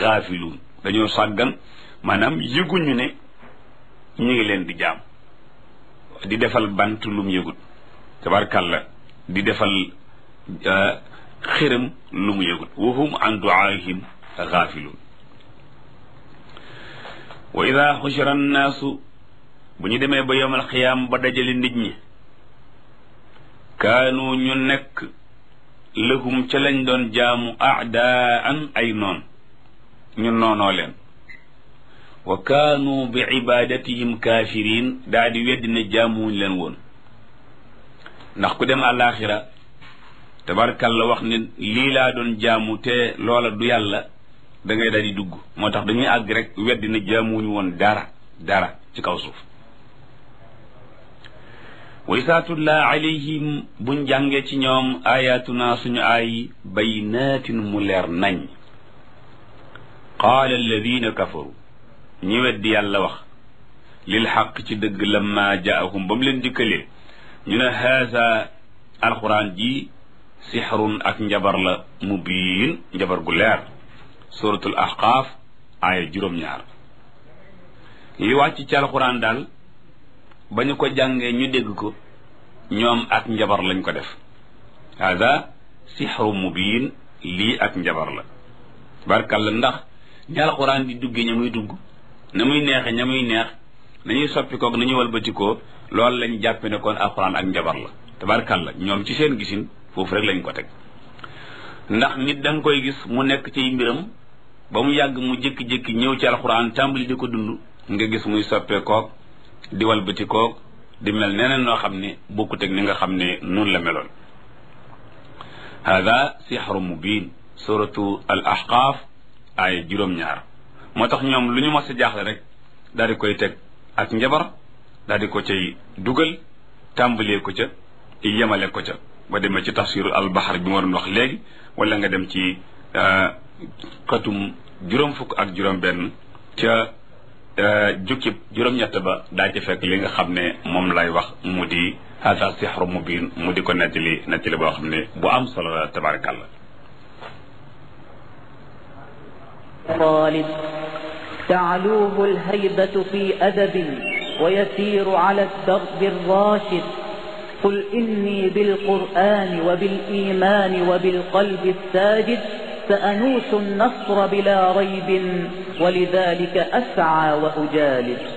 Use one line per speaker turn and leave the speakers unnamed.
gaafiluun dañoo sàggan maanaam yëguñu ne ñu ngi leen di jaam di defal bant lum yëgut tabarkàlla di defal xërëm lu mu yëgut wa hum an duaahim gaafiluun wa ida xushira annaasu bu ñu demee ba yowmal xiyaam ba dajale nit ñi kaanu ñu nekk lahum ca lañ doon jaamu aadaan ay noon ñu noonoo leen wa kaanu bi ibadatihim kaafiriin daa di weddi ne jaamuwuñ leen woon ndax ku dem àllaaxira tabarkalla wax ne lii laa doon jaamu te loola du yàlla da ngay daal di dugg moo tax dañuy àgg rek weddi ne jaamuwuñu woon dara dara ci kaw suuf wa isaa tullaa alayhim buñ jàngee ci ñoom ayatuna suñu ay baynaatin mu leer nañ qaala alladina kafaru ñi weddi yàlla wax lil xaq ci dëgg lamma jaahum ba mu leen dikkalee ñu ne haasa alquran ji sixrun ak njabar la mubiin njabar gu leer suratul ahqaaf aaya juróom-ñaar li wàcc ci alquran daal ba ñu ko jàngee ñu dégg ko ñoom ak njabar lañ ko def hada sixru mubiin lii ak njabar la barkalla ndax ñi alquran di duggee ña muy dugg na muy neexe ña muy neex nañuy soppi koog nañuy walbatikoo loolu lañ jàppe ne kon alquran ak njabar la tabarkalla ñoom ci seen gisin foofu rek lañ ko teg ndax nit da nga koy gis mu nekk ci mbiram ba mu yàgg mu jékki-jékki ñëw ci alquran tàmbali di ko dund nga gis muy soppee koog di walbati koog di mel neneen noo xam ne bokkut ak ni nga xam ne noonu la meloon hada sixru mubin suratu al ahqaaf ay juróom-ñaar moo tax ñoom lu ñu mos a jaaxle rek daal di koy teg ak njabar daal di ko cay dugal tàmbalee ko ca yemale ko ca ba demee ci tafsiru al bahar bi ma doon wax léegi wala nga dem ci xatum juróom fukk ak juróom benn ca jukkib juróom-ñett ba daa ci fekk li nga xam ne moom lay wax mu di hada sixru mubin mu di ko nettali nettali boo xam ne bu am solo la tabarakallah
طالب تعلوه الهيبة في أدب ويسير على الدرب الراشد قل إني بالقرآن وبالإيمان وبالقلب الساجد سأنوس النصر بلا ريب ولذلك أسعى وأجالد